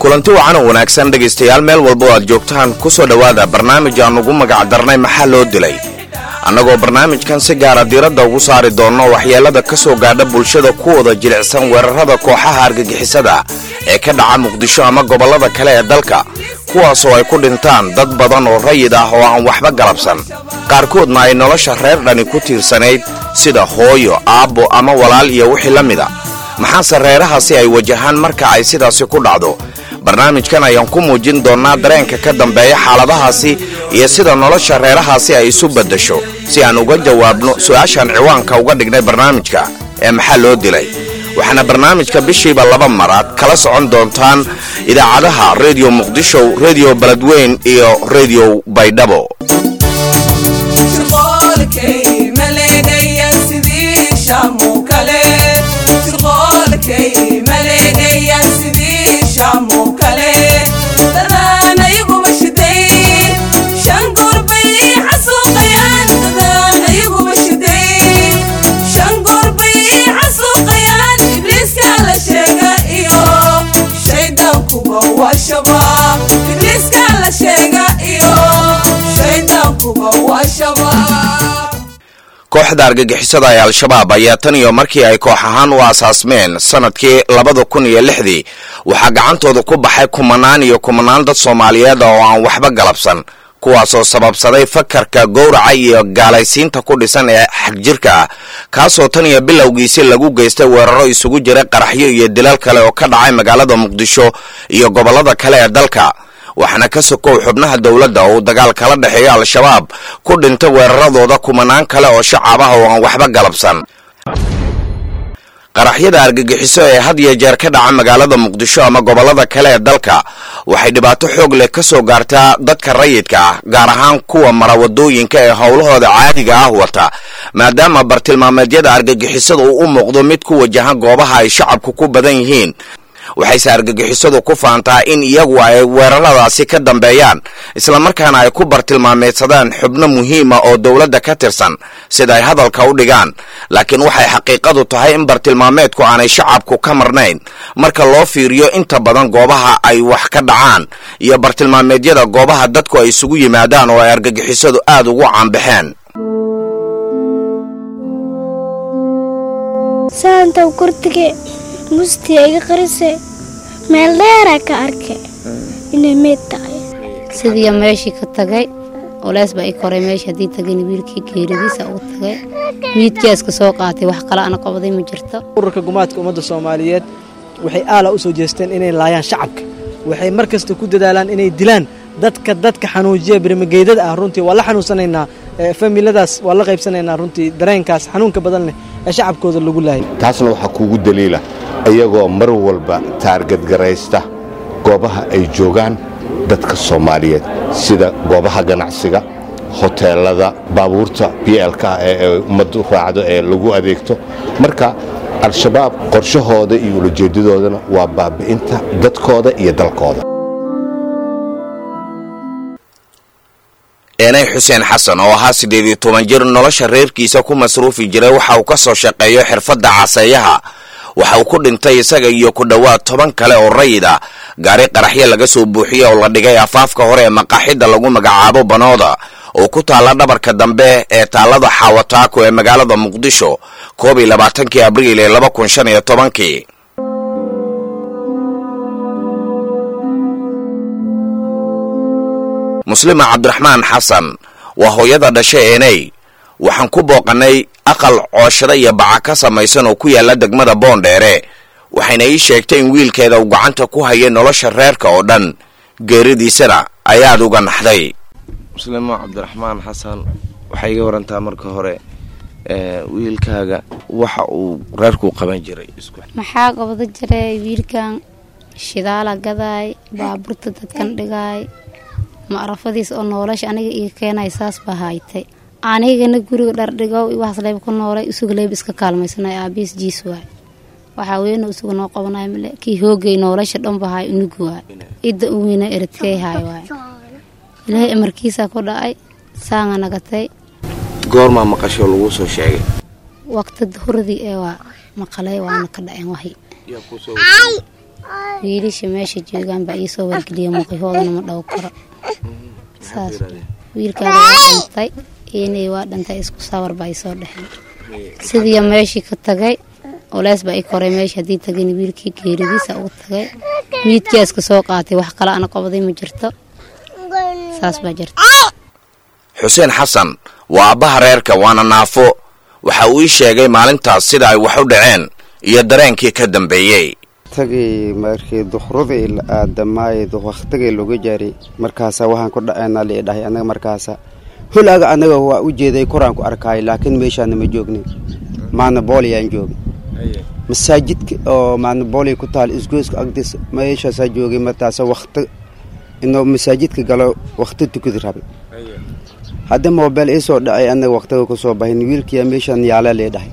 kulanti wacan oo wanaagsan dhegaystayaal meel walba oo aad joogtaan ku soo dhowaada barnaamij aan ugu magacdarnay maxaa loo dilay annagoo barnaamijkan si gaara diiradda ugu saari doonno waxyeelada ka soo gaadha bulshada kuwooda jilicsan weerarada kooxaha argagixisada ee ka dhaca muqdisho ama gobollada kale ee dalka kuwaasoo ay ku dhintaan dad badan oo rayid ah oo aan waxba galabsan qaarkoodna ay nolosha reer dhani ku tiirsanayd sida hooyo aabbo ama walaal iyo wixii la mida maxaase reerahaasi ay wajahaan marka ay sidaasi ku dhacdo barnaamijkan ayaan ku muujin doonnaa dareenka ka dambeeya xaaladahaasi iyo sida nolosha reerahaasi ay isu beddasho si aan uga jawaabno su-aashaan ciwaanka uga dhignay barnaamijka ee maxaa loo dilay waxaana barnaamijka bishiiba laba mar aad kala socon doontaan idaacadaha rediyo muqdisho rediyo beledweyn iyo rediyo baydhabo kooxda argagixisada ee al-shabaab ayaa tan iyo markii ay koox ahaan u aasaasmeen sanadkii labada kun iyo lixdii waxaa gacantooda ku baxay kumanaan iyo kumanaan dad soomaaliyeed oo aan waxba galabsan kuwaasoo sababsaday fakarka gowraca iyo gaalaysiinta ku dhisan ee xagjirka ah kaasoo tan iyo bilowgiisi lagu geystay weeraro isugu jira qaraxyo iyo dilal kale oo ka dhacay magaalada muqdisho iyo gobollada kale ee dalka waxaana ka sokow xubnaha dowladda oo uu dagaal kala dhexeeyo al-shabaab ku dhintay weeraradooda kumanaan kale oo shacab ah oo aan waxba galabsan qaraxyada argagixiso ee had iyo jeer ka dhaca magaalada muqdisho ama gobollada kale ee dalka waxay dhibaato xoog leh ka soo gaartaa dadka rayidka ah gaar ahaan kuwa mara wadooyinka ee howlahooda caadiga ah wata maadaama bartilmaameedyada argagixisada uu u muuqdo mid ku wajahan goobaha ay shacabku ku badan yihiin waxayse argagixisadu ku faantaa in iyagu ay weeraradaasi ka dambeeyaan islamarkaana ay ku bartilmaameedsadaan xubno muhiima oo dowladda ka tirsan sida ay hadalka u dhigaan laakiin waxay xaqiiqadu tahay in bartilmaameedku aanay shacabku ka marnayn marka loo fiiriyo inta badan goobaha ay wax ka dhacaan iyo bartilmaameedyada goobaha dadku ay isugu yimaadaan oo ay argagixisadu aad ugu caanbaxeen mustiya iga qarise meel dheeraa ka arke inay meyd tahay sidiiya meeshii ka tagay oleys baa i koray meesha haddii tagayna wiilkii geeridiisa ugu tagay miidkaaska soo qaatay wax kale ana qabaday ma jirto ururka gumaadka ummadda soomaaliyeed waxay aala u soo jeesteen inay laayaan shacabka waxay mar kasta ku dadaalaan inay dilaan dadka dadka xanuujiya berimageydada ah runtii waa la xanuunsanaynaa familadaas waa la qaybsanaynaa runtii dareenkaas xanuunka badan leh ee shacabkooda lagu laayay taasna waxaa kuugu daliila iyagoo mar walba taargadgaraysta goobaha ay joogaan dadka soomaaliyeed sida goobaha ganacsiga hoteelada baabuurta bielka ee ummaddu raacdo ee lagu adeegto marka al-shabaab qorshahooda iyo ulajeedadoodana waa baabi'inta dadkooda iyo dalkooda eenay xuseen xasan oo ahaa siddeed iyo toban jir nolosha reerkiisa ku masruufi jiray waxa uu ka soo shaqeeyo xirfadda caseeyaha waxa uu ku dhintay isaga iyo ku dhowaad toban kale oo rayid ah gaari qaraxyo laga soo buuxiyey oo la dhigay afaafka hore ee maqaaxidda lagu magacaabo banooda oo ku taalla dhabarka dambe ee taallada xaawataako ee magaalada muqdisho koob iyo labaatankii abriil ee laba kun shan iyo tobankii muslima cabdiraxmaan xasan waa hooyada dhasha eeney waxaan ku booqannay aqal cooshada iyo baca ka samaysan oo ku yaalla degmada boondheere waxayna ii sheegtay in wiilkeeda uu gacanta ku hayay nolosha reerka oo dhan geeridiisana ayaad uga naxday muslimo cabdiraxmaan xasan waxay iga warantaa marka hore wiilkaaga waxa uu reerkuu qaban jiray maxaa qabada jiray wiilkan shidaala gadaay baaburta dadkan dhigaay maarafadiis oo noolasha aniga iga keenay saas baa haytay anigana guriga dhardhigow waxaas leyb ku noolay isuga leyb iska kaalmaysanay aabiis jiis waay waxaa weyna isuga noo qabanay male kii hoogay noolasha dhanba haay unugu waay idda u weyna eradkey haay waay ilaahay amarkiisaa ku dhacay saanga nagatay goormaa maqashoo laguu soo sheegay waqti duhuradii ee waa maqalay waana ka dhaceen wahi wiilasha meesha joogaan baa iisoo wargeliya muuqihoodana ma dhow karo saas wiilkaaga waa dhintay inay waa dhintay isku sawar baa isoo dhexeen sidii meeshii ka tagay culeys baa i koray meesha haddii tagayna wiilkii geeridiisa ugu tagay miidkii iska soo qaatay wax kale ana qabday ma jirto saas baa jirta xuseen xasan waa abbaha reerka waana naafo waxa uu ii sheegay maalintaas sida ay wax u dhaceen iyo dareenkii ka dambeeyey tagii markii dukhradii la aadamaay wakhtigii lagu jari markaasa waxaan ku dhaceena lii dhahay anaga markaasa hulaga anaga waa u jeeday koraan ku arkaay laakiin meeshaana ma joognin maana booliyaan joogin masaajidka oo maana booliya ku taal isgoyska agdiis meeshaasaa joogay markaasa wakhti inuu masaajidka galo wakhti tukadi rabay hadda moobeel iisoo dhacay anaga wakhtiga kusoo bahin wiilkiya meeshaan yaala lee dhahay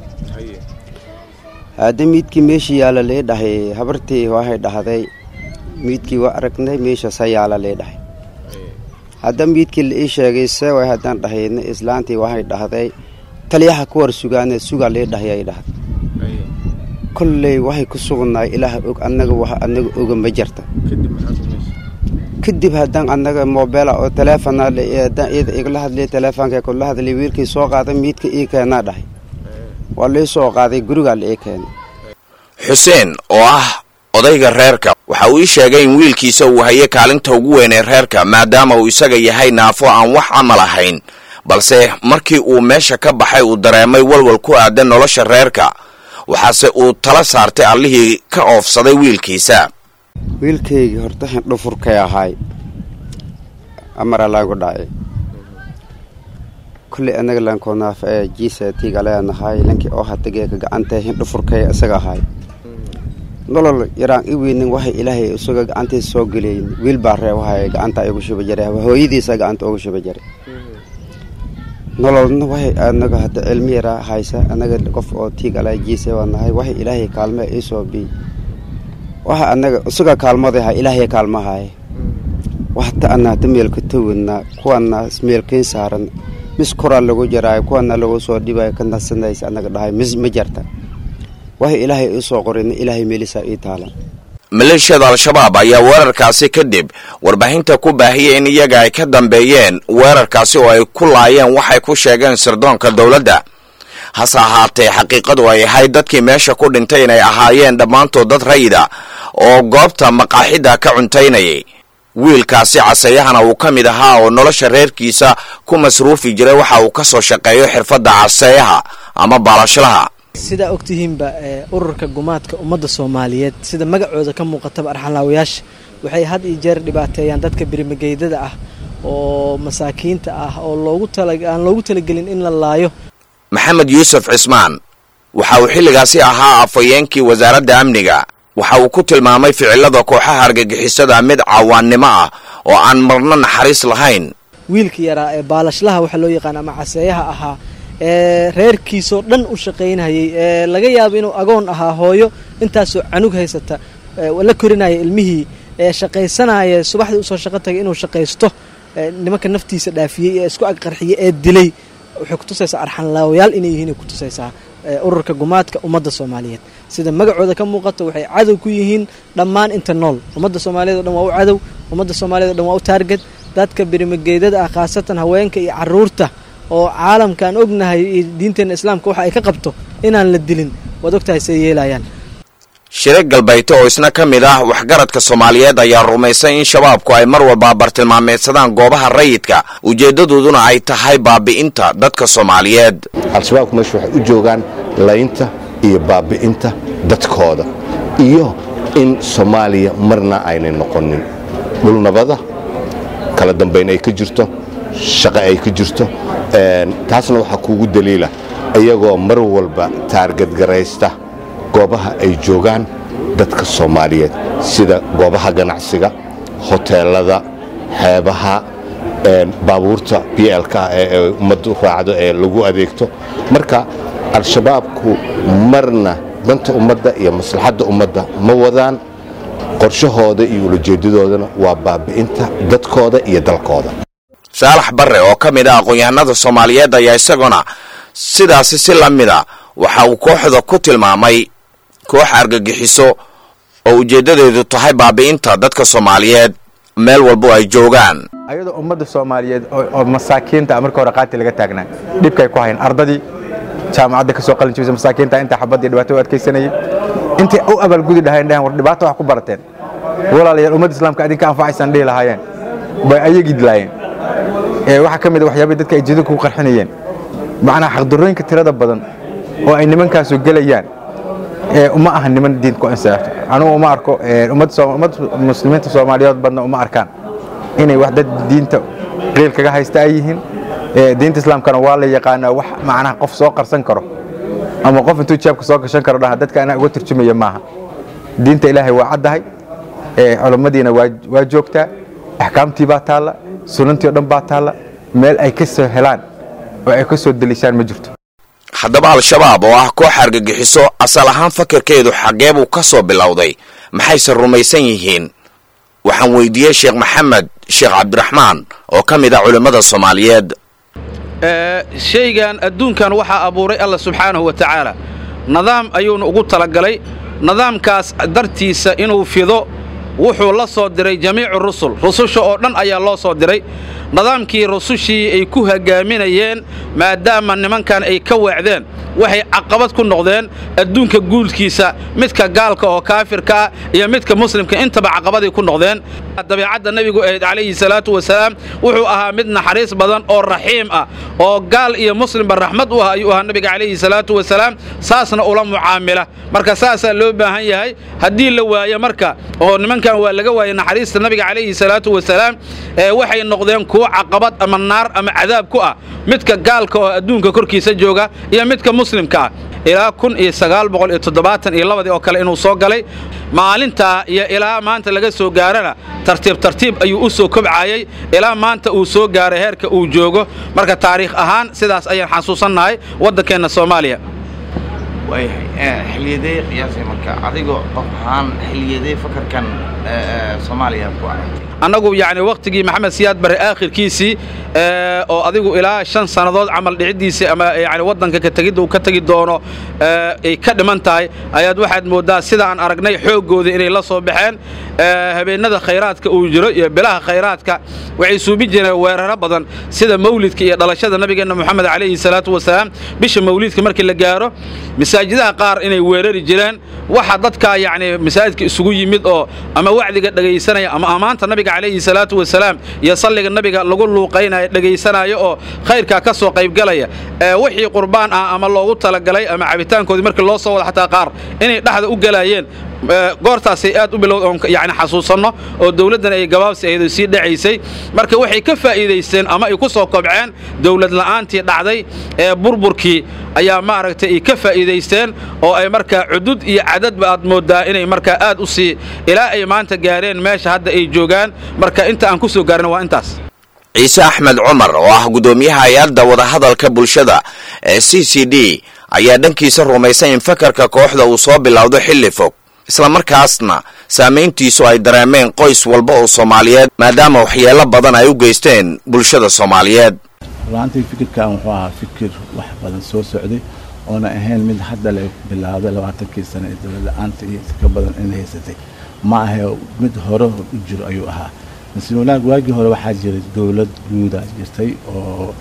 hadda miidkii meeshii yaala lee dhahay habartii waxay dhahday miidkii waa aragnay meeshaasaa yaala lee dhahay hadda miidkii la ii sheegay seeway haddaan dhahayna islaantii waxay dhahday taliyaha ku war sugaane sugaa lee dhahay ay dhahday kolley waxay ku sugnaay ilaah og annaga wax annaga oga ma jarta kadib haddaan annaga moobeela oo taleefona haddaan iyada igala hadlay taleefoonka kula hadlay wiilkii soo qaaday miidka ii keenaa dhahay waa lii soo qaaday gurigaa la ii keenay xuseen oo ah odayga reerka waxa uu ii sheegay in wiilkiisa uu hayo kaalinta ugu weyn ee reerka maadaama uu isaga yahay naafo aan wax camal ahayn balse markii uu meesha ka baxay uu dareemay walwal ku aadan nolosha reerka waxaase uu tala saartay allihii ka oofsaday wiilkiisa wiilkaygii horta dhufurkay ahaay amara laagu dhacay kulley anaga lankoonaaf ee jiisatiga leenahay lankii oo hatageeka gacantee hindhufurkay isaga ahaay nolol yaraan i weynin waxay ilaahay isaga gacantiisa soo geleyn wiil baa reebahay gacanta igu shuba jare hooyadiisa gacanta ugu shuba jare nololna waxay anaga hadda cilmi yaraa haysa anaga qof oo tiigala jiise waa nahay waxay ilaahay kaalme iisoo bi waxa anaga isaga kaalmadaha ilaahay kaalmahaye waxta ana hada meelka tawina kuwana meelkayn saaran mis koraa lagu jaraayo kuwana lagu soo dhibayo ka nasanaysa anaga dhahay mis ma jarta waxay ilaahay iisoo qorina ilaahay meelisaa ii taalan maleeshiyada al-shabaab ayaa weerarkaasi kadib warbaahinta ku baahiyay in iyaga ay ka dambeeyeen weerarkaasi oo ay ku laayeen waxay ku sheegeen sirdoonka dowladda hase ahaatee xaqiiqadu ay ahayd dadkii meesha ku dhintay inay ahaayeen dhammaantood dad rayida oo goobta maqaaxidda ka cuntaynayay wiilkaasi caseyahana uu ka mid ahaa oo nolosha reerkiisa ku masruufi jiray waxa uu ka soo shaqeeyo xirfadda caseeyaha ama baalashlaha sidaa ogtihiinba ururka gumaadka ummadda soomaaliyeed sida magacooda ka muuqataba arxanlaawayaasha waxay had iyo jeer dhibaateeyaan dadka birimageydada ah oo masaakiinta ah oo loogu aan loogu talagelin in la laayo maxamed yuusuf cismaan waxa uu xilligaasi ahaa afhayeenkii wasaaradda amniga waxa uu ku tilmaamay ficilada kooxaha argagixisada mid cawaannimo ah oo aan marno naxariis lahayn wiilka yaraa ee baalashlaha waxaa loo yaqaan ama caseeyaha ahaa ee reerkiisoo dhan u shaqaynayay ee laga yaabo inuu agoon ahaa hooyo intaasoo canug haysata la korinaya ilmihii ee shaqaysanaya subaxdii usoo shaqo tagay inuu shaqaysto nimanka naftiisa dhaafiyey ee isku agqarxiyey ee dilay waxay kutusaysaa arxanlaawayaal inay yihiin kutusaysaa ururka gumaadka ummadda soomaaliyeed sida magacooda ka muuqato waxay cadow ku yihiin dhammaan inta nool ummadda soomaaliyeed o dhan waa u cadow ummadda soomaaliyed o dhan waa u taarged dadka birimageydada ah khaasatan haweenka iyo caruurta oo caalamkaan ognahay iyo diinteenna islaamka waxa ay ka qabto inaan la dilin waad ogtahay say yeelayaan shire galbayto oo isna ka mid ah waxgaradka soomaaliyeed ayaa rumaysay in shabaabku ay mar walba bartilmaameedsadaan goobaha rayidka ujeeddadooduna ay tahay baabi'inta dadka soomaaliyeed al-shabaabku meesha waxay u joogaan laynta iyo baabi'inta dadkooda iyo in soomaaliya marna aynay noqonin dhulnabada kala dambayn ay ka jirto shaqo ay ka jirto taasna waxaa kuugu daliila iyagoo mar walba taargadgaraysta goobaha ay joogaan dadka soomaaliyeed sida goobaha ganacsiga hoteelada xeebaha baabuurta b lk ee ummaddu raacdo ee lagu adeegto marka al-shabaabku marna danta ummadda iyo maslaxadda ummadda ma wadaan qorshahooda iyo ulajeedadoodana waa baabi'inta dadkooda iyo dalkooda saalax barre oo ka mid ah aqoon-yahanada soomaaliyeed ayaa isaguna sidaasi si la mida waxa uu kooxda ku tilmaamay koox argagixiso oo ujeeddadeedu tahay baabi'inta dadka soomaaliyeed meel walbo ay joogaan ayadoo ummadda soomaaliyeed oo masaakiinta marka hore qaati laga taagnaa dhibkay ku hayn ardadii jaamacadda ka soo qalin jibisa masaakiinta inta xabadii dhibaato u adkaysanayay intay u abaalgudi dhahayn dhahan war dhibaato wax ku barateen walaalayaal ummadda islaamka idinka anfacaysaan dhihi lahaayeen bay ayagii dilaayeen waxaa ka mid a waxyaabay dadka ay jidinka ku qarxinayeen macnaa xaqdarrooyinka tirada badan oo ay nimankaasu gelayaan uma aha niman diin ku insaafto anugu uma arko ummadda muslimiinta soomaaliyeed badna uma arkaan inay wax dad diinta qiil kaga haysta ay yihiin diinta islaamkana waa la yaqaanaa wax macnaha qof soo qarsan karo ama qof intuu jeebka soo gashan karo dhaha dadka anaa uga turjumaya maaha diinta ilaahay waa caddahay culummadiina waa joogtaa axkaamtii baa taalla sunantii o dhan baa taalla meel ay ka soo helaan oo ay ka soo deliishaan ma jirto haddaba al-shabaab oo ah koox argagixiso asal ahaan fakirkeedu xaggee buu ka soo bilowday maxayse rumaysan yihiin waxaan weydiiyey sheekh maxamed sheekh cabdiraxmaan oo ka mid ah culimmada soomaaliyeed shaygan adduunkan waxaa abuuray alla subxaanahu wa tacaala nidaam ayuuna ugu talagalay nidaamkaas dartiisa inuu fido wuxuu la soo diray jamiicu rusul rususha oo dhan ayaa loo soo diray nidaamkii rusushii ay ku hogaaminayeen maadaama nimankan ay ka weecdeen waxay caqabad ku noqdeen adduunka guulkiisa midka gaalka oo kaafirka ah iyo midka muslimka intaba caqabaday ku noqdeen dabeicadda nebigu ahayd calayhi salaatu wasalaam wuxuu ahaa mid naxariis badan oo raxiim ah oo gaal iyo muslimba raxmad u ah ayuu ahaa nebiga calayhi salaatu wasalaam saasna ula mucaamila marka saasaa loo baahan yahay haddii la waayo marka oo nimankan waa laga waayay naxariista nabiga calayhi salaatu wasalaam waxay noqdeen kuwo caqabad ama naar ama cadaab ku ah midka gaalka oo adduunka korkiisa jooga iyo midka muslimka ah ilaa kun iyo sagaal boqol iyo toddobaatan iyo labadii oo kale inuu soo galay maalintaa iyo ilaa maanta laga soo gaarana tartiib tartiib ayuu u soo kobcayey ilaa maanta uu soo gaaray heerka uu joogo marka taariikh ahaan sidaas ayaan xasuusannahay waddankeenna soomaaliya waayahay xiliyadee qiyaasay marka adigoo qof ahaan xiliyadee fakarkan soomaaliya ku aragtay annagu yacni wakhtigii maxamed siyaad barre aakhirkiisii oo adigu ilaa shan sannadood camal dhiciddiisii ama yani waddanka ka tegidda uu ka tegi doono ay ka dhiman tahay ayaad waxaad mooddaa sida aan aragnay xooggooda inay la soo baxeen habeennada khayraadka uu jiro iyo bilaha khayraadka waxay suubin jireen weeraro badan sida mawlidka iyo dhalashada nabigeenna moxamed calayhi salaatu wasalaam bisha mawlidka markii la gaaro masaajidaha qaar inay weerari jireen waxa dadkaa yacni masaajidka isugu yimid oo ama wacdiga dhegaysanaya ama ammaanta nabiga calayhi salaatu wasalaam iyo salliga nabiga lagu luuqaynaya dhegaysanaayo oo khayrkaa ka soo qaybgalaya wixii qurbaan ah ama loogu talagalay ama cabitaankoodii markii loo soo wada xataa qaar inay dhexda u galaayeen goortaasay aad u bilowd oon yani xasuusanno oo dawladdan ay gabaabsi ahayd oo sii dhacaysay marka waxay ka faa'iidaysteen ama ay ku soo kobceen dawlad la'aantii dhacday ee burburkii ayaa maaragtay ay ka faa'iidaysteen oo ay markaa cudud iyo cadadba aad mooddaa inay markaa aad u sii ilaa ay maanta gaareen meesha hadda ay joogaan marka inta aan ku soo gaarin waa intaas ciise axmed cumar oo ah guddoomiyaha hay-adda wadahadalka bulshada ee c c d ayaa dhankiisa rumaysan in fakarka kooxda uu soo bilowdo xilli fog islamarkaasna saamayntiisu ay dareemeen qoys walba oo soomaaliyeed maadaama waxyeelo badan ay u geysteen bulshada soomaaliyeed ruaantii fikirkan wuxuu ahaa fikir wax badan soo socday oona ahayn mid hadda la bilaawday labaatankii sano ee dowlad la-aanta iyo ka badan in haysatay ma ahe mid hore u jiro ayuu ahaa mase wanaag waagii hore waxaa jiray dowlad guuda jirtay oo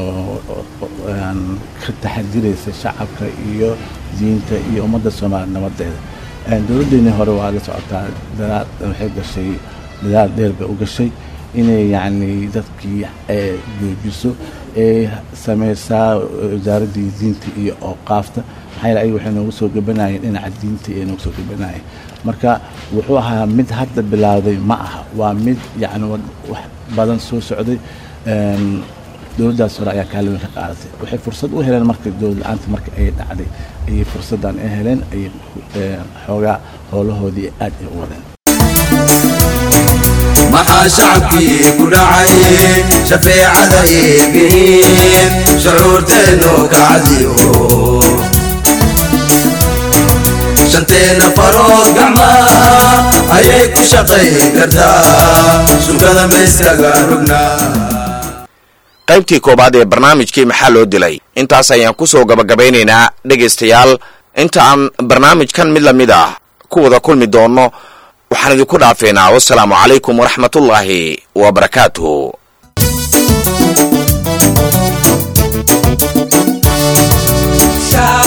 ka taxadiraysa shacabka iyo diinta iyo ummadda soomaaliya nabadeeda dowladdeennii hore waa la socotaa dadaal waxay gashay dadaal dheer bay u gashay inay yacni dadkii joojiso ee samaysaa wasaaraddii diinta iyo ooqaafta maxaa yeele ayaga waxay noogu soo gabanayeen dhinaca diinta ee noogu soo gabanayeen marka wuxuu ahaa mid hadda bilowday ma aha waa mid yacni wax badan soo socday dowladdaas hore ayaa kaalin weyn ka qaadatay waxay fursad u heleen marka dowlad la-aanta marka ay dhacday ayay fursaddan ay heleen ayay xoogaa howlahoodii aad ay u wadeen maxaa shacabkii ku dhacay shafeecada eegihiin shucuurteennu kacdiyo shanteena farood gacmaa ayay ku shaqayn kartaa sugada mayskaga rognaa qaybtii koowaad ee barnaamijkii maxaa loo dilay intaas ayaan ku soo gabagabaynaynaa dhegaystayaal inta aan barnaamijkan mid la mid ah ku wada kulmi doono waxaan idinku dhaafeynaa wasalaamu calaykum waraxmatullaahi wa barakaatuhu Shout